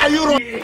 are you running.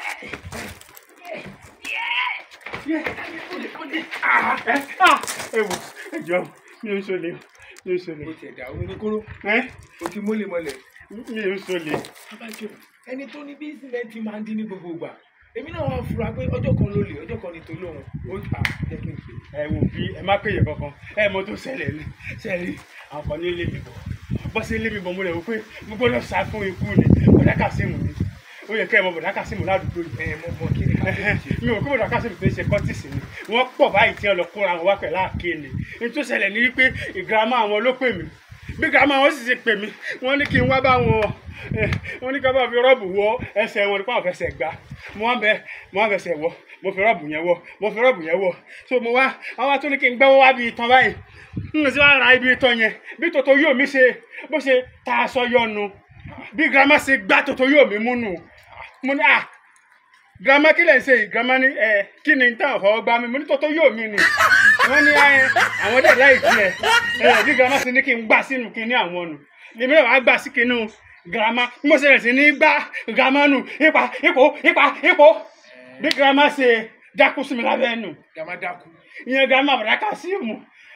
ewu ẹjọ mi ò sọlẹ mi ò sọlẹ ó tiẹ̀ dà omi ní kóró ẹ ó ti mólè mọ́lẹ̀. mi ò sọlẹ abájọ ẹni tó ní bí sìmẹ́ntì máa ń dín ní gbogbo ìgbà èmi náà wá fura pé ọjọ́ kan ló lè ọjọ́ kan ní tolóhùn ó ta jẹ́ kí n pè é. ẹ wò bí ẹ má péye kankan ẹ mọ tó ṣẹlẹ̀ ní ṣẹlẹ̀ àǹfààní ilé mi bọ bọ́ sí ilé mi bọ̀ mo rẹ̀ wò pé mo gbọ́dọ̀ sá fún ikú ni bọ̀dá kàsímù ni ó yẹ kẹ́ ẹ mọ bọ̀dá kàsímù ládùúgbò yìí ẹ mọ mọ kí ni ká fẹ́ ṣe. mi ò kó bọ̀dá kàsímù tó ń ṣe kọ́tìsì ni wọ́n pọ̀ báyìí tí wọ́n lọ kóra wọn wá pẹ̀lú àáké ni ní tó ṣẹlẹ̀ ní wípé ìgírámà àwọn ló pè mí bí gírámà wọn sì ṣe pè mí wọ́n ní kí n wá bá wọn eh, wọ́n ní ká bá fi rọ́ọ̀bù wọ ẹsẹ̀ wọn nípa àwọn fẹsẹ̀ gbá mo wá bẹ mo wá fẹsẹ̀ wọ mo fi rọ́ọ̀bù yẹn wọ mo fi rọ́ọ̀bù yẹn wọ so mo wá àwọn tó ní kí n gbẹ́wọ́ wá bí itan báyìí n sì wá ra ibi itan yẹn bí tòtò yóò mi ṣe bó ṣe ta aṣọ yọnu bí gírámà ṣe gbá tòtò yóò mi múnu mo ní à girama kí lè ṣe yìí girama ní ẹ kí ni táwọn fọwọ́ gbá mi mo ní tọ́tọ́ yóò mi ni wọ́n ní ẹ àwọn dẹ̀ láì tiẹ̀ ẹ bí girama ṣe ní kí n gbà sínú kí ní àwọn nù èmi náà wàá gbà sí kinú girama bí mo ṣe rẹ̀ sí ní gbá girama nù ipa ipò ipa ipò bí girama ṣe dákú sí mi lábẹ́ nù gàmá dákú. ìyẹn girama bàdá kà sí mu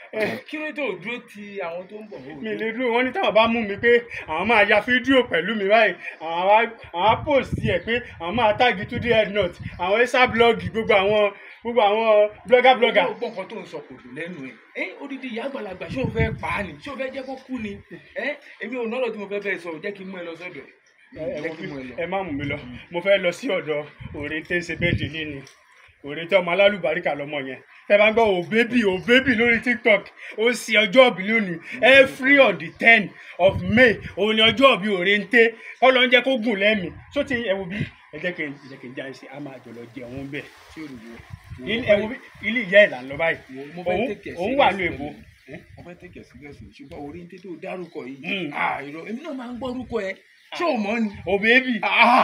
kí ló tó dúró ti àwọn tó ń bọ̀ wò. mi lè dúró wọn ní táwọn bá mú mi pé àwọn máa ya fídíò pẹ̀lú mi báyìí àwọn á àwọn á post ẹ̀ pé àwọn máa táàgì tó dé headnut àwọn ẹ́sà blọ́ọ̀gì gbogbo àwọn gbogbo àwọn blogger blogger. gbogbo nǹkan tó ń sọ kò dùn lẹ́nu ẹ̀ ẹ́ odidi ìyá àgbàlagbà ṣé o fẹ́ pa á ni ṣé o fẹ́ jẹ́ kó kú ni ẹ́ èmi ò nọ́rọ̀ tí mo fẹ́ bẹ́ẹ̀ sọ jẹ́ kí n mú ẹ lọ sọ́dọ̀ ẹ jẹ́ kí n mú ẹ lọ. ẹ má mú mi lọ mo fẹ́ lọ sí ọ̀dọ̀ òrè tẹ́ ń ṣe bẹ́ẹ̀dì ní ni òrè tẹ́ ọmọ alálùbáríkà lọ́mọ yẹn ẹ bá ń gbọ́ òbébì òbébì lórí tiktok ó ń ṣe ọjọ́ òbí lónìí every on the ten of may òun ni ọjọ́ òbí òrè ń tẹ́ kọ́ ló ń jẹ́ kó gùn lẹ́mìí só ti ẹ wo bí ẹ jẹ́ kí n ẹ jẹ́ kí n já ẹ sí a máa jọ lọ jẹun bẹ́ẹ̀ tí o rò wò. ilé ẹ wo bí ilé ìyá ẹ̀ là ń lọ báyìí mo fẹ́ òun take it òun wà ní serious èbó pẹ̀lú ẹ. mo fẹ́ tẹ̀kẹ̀ síríọ̀sì ṣùgbọ́n orí ń tètè dárúkọ yìí Mm. ah irọ́ èmi náà máa ń gbọ́ orúkọ ẹ ṣé o mọ̀ ni. òbébì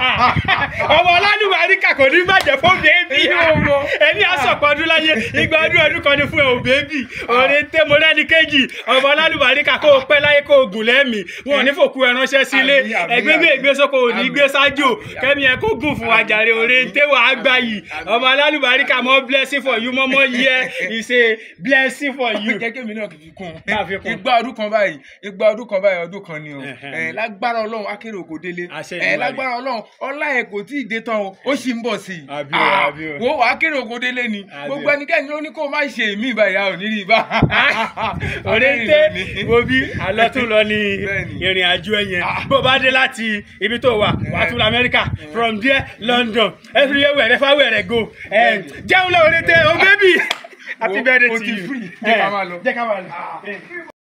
ọmọ ọlọ́dúnmáríkà kò ní bàjẹ́ fún bébì ẹni àsọ̀pọ̀dún láyé igba ọdún ọdún kan ní fún ẹ òbébì òde tẹ mo lẹ́ni kejì ọmọ ọlọ́dúnmáríkà kó o pẹ́ láyé kó o gùn lẹ́mìí wọn ò ní fòkú ẹ ránṣẹ́ sílé Àmín, àmín, ẹgbẹ́ bí àmín. ègbé sóko ò ní Àmín. gbé sájò Àmín, kẹ́mi ẹ kó gùn fún wa jàre òde tẹ wàá gbà yìí ọmọ ọlọ́dúnmáríkà mọ́ blessing for you mọ́mọ́ yẹ ìṣe blessing for you. jẹ́ kémi náà kìkì kún Máa fi kún. igba ọdún kan báyìí igba ọdún kan báyìí ọdún kan ni o Ẹ̀hẹ́n. ẹ lágbára ọlọ́run akérè òkò délé Àṣẹ ẹ Èdùmàrè. lágbára ọlọ́run ọlá ẹ kò tí ì dé tán o ó sì ń bọ̀ sí i Àbí o, Ah, àbí o. wo akérè òkò délé ni Àbí o. gbogbo ẹnikẹ́ni ló ní kó má ṣe èmi ìbáyìí a ò ní rí i bá òde tẹ wo bí àlọ́ tún lọ ní Bẹ́ẹ̀ni. ìrìn àjò ẹ̀yẹn Ah. bó o bá dé láti ibi tó wà wàá tún lọ amẹ́ríkà from there london everywhere wẹ̀rẹ̀ fáwẹ̀ rẹ̀ go Eh, jẹun lọ òde tẹ o bébì happy Wo, birthday o to ti you free. Jẹ́ ká Eh, máa lọ. jẹ́ ká máa lọ. Eh.